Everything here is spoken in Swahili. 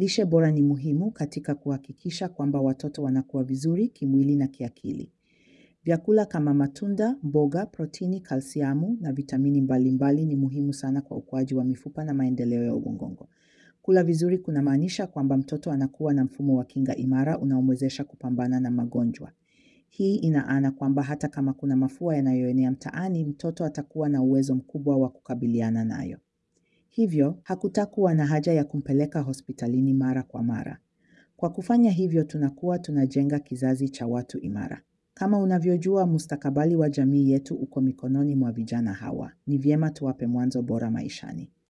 Lishe bora ni muhimu katika kuhakikisha kwamba watoto wanakuwa vizuri kimwili na kiakili. Vyakula kama matunda, mboga, protini, kalsiamu na vitamini mbalimbali ni muhimu sana kwa ukuaji wa mifupa na maendeleo ya ubongo. Kula vizuri kunamaanisha kwamba mtoto anakuwa na mfumo wa kinga imara unaomwezesha kupambana na magonjwa. Hii ina maana kwamba hata kama kuna mafua yanayoenea mtaani, mtoto atakuwa na uwezo mkubwa wa kukabiliana nayo. Hivyo, hakutakuwa na haja ya kumpeleka hospitalini mara kwa mara. Kwa kufanya hivyo tunakuwa tunajenga kizazi cha watu imara. Kama unavyojua mustakabali wa jamii yetu uko mikononi mwa vijana hawa. Ni vyema tuwape mwanzo bora maishani.